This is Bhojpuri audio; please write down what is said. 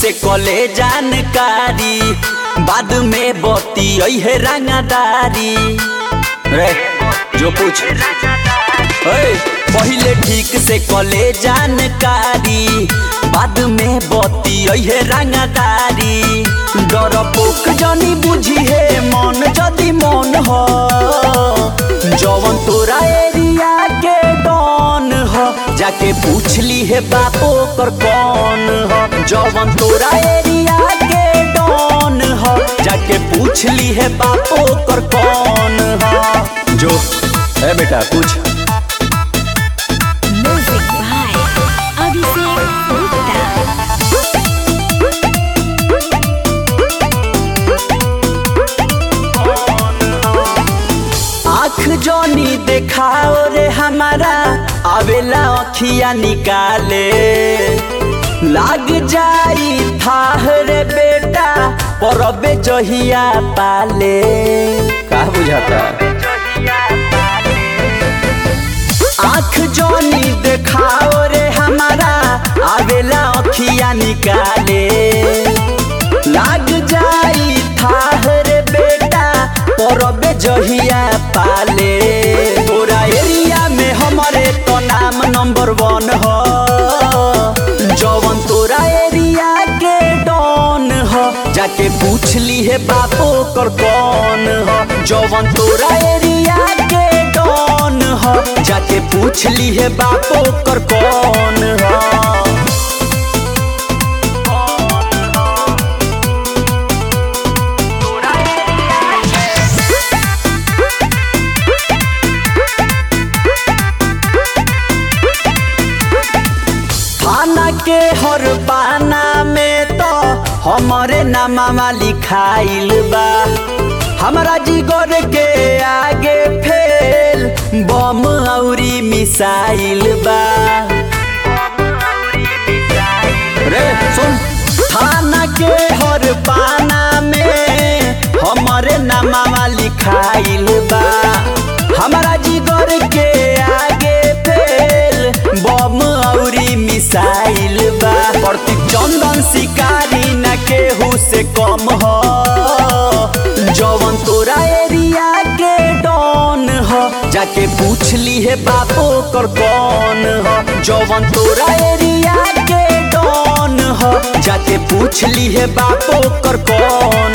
से कले जानकारी बाद में बती है रंगदारी रे जो पूछ ओए, पहिले ठीक से कले जानकारी बाद में बती है रंगदारी डर पोक जनी बुझी है मन जदी मन हो जवन तोरा एरिया के डॉन हो जाके पूछ ली है बापो कर कौन हो जवन तोरा एरिया के डॉन हो जाके पूछ ली है बापो कर कौन हो जो है बेटा पूछ Music by Abhishek Gupta. आँख जोनी देखाओ रे हमारा आवेला अखिया निकाले लाग जाई थाह रे बेटा परबे जहिया पाले का बुझाता आँख जोनी देखाओ रे हमारा आवेला अखिया निकाले लाग जाई थाह रे बेटा परबे जहिया पाले तोरा एरिया में हमारे तो नाम नंबर वन हो जवन तोरा एरिया के डॉन हो जाके पूछ ली है बापो कर कौन हो जवन तोरा एरिया के डॉन हो जाके पूछ ली है बापो कर कौन हो थाना के हर पाना में तो हमारे नामा लिखाइल बा हमारा जिगर के आगे फेल बम औरी मिसाइल बा रे सुन थाना के हर पाना में हमारे नामा लिखाइल बा हमारा जिगर के आगे फेल बम औरी मिसाइल बा प्रतीक चंदन शिकारी न केहू से कम हो जवन तोरा एरिया के डॉन हो जाके पूछ ली है बापो कर कौन हो जवन तोरा एरिया के डॉन हो जाके पूछ ली है बापो कर कौन